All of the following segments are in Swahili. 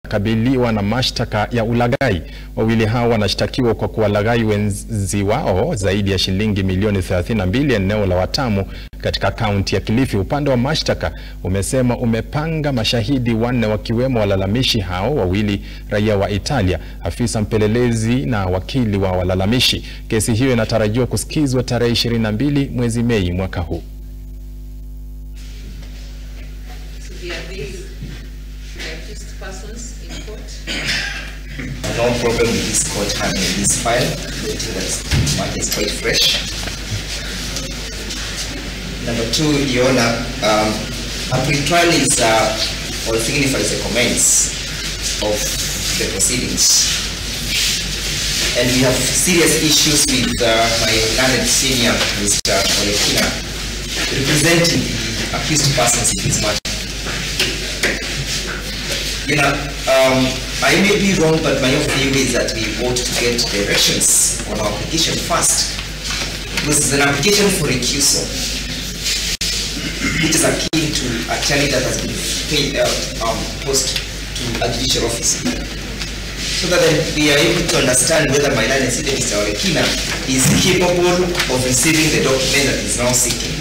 kabiliwa na mashtaka ya ulaghai. Wawili hao wanashtakiwa kwa kuwalaghai wenzi wao zaidi ya shilingi milioni 32 eneo la Watamu katika kaunti ya Kilifi. Upande wa mashtaka umesema umepanga mashahidi wanne wakiwemo walalamishi hao wawili raia wa Italia, afisa mpelelezi na wakili wa walalamishi. Kesi hiyo inatarajiwa kusikizwa tarehe 22 mwezi Mei mwaka huu. No problem with this court handling this file. I think that mine is quite fresh. Number two, Your Honor, um, a pre-trial is uh, or signifies a commence of the proceedings. And we have serious issues with uh, my learned senior, Mr. Olekina, representing the accused persons in this matter. You know, um, I may be wrong, but my own view is that we ought to get directions on our application first. Because it's an application for recusal, which is akin to a charge that has been paid, uh, um, posted to a judicial office. So that then we are able to understand whether my learned student, Mr. Olekina, is capable of receiving the document that is now seeking.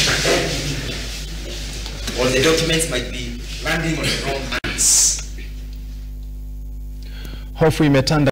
Or the documents might be landing on the wrong hands. Hofu imetanda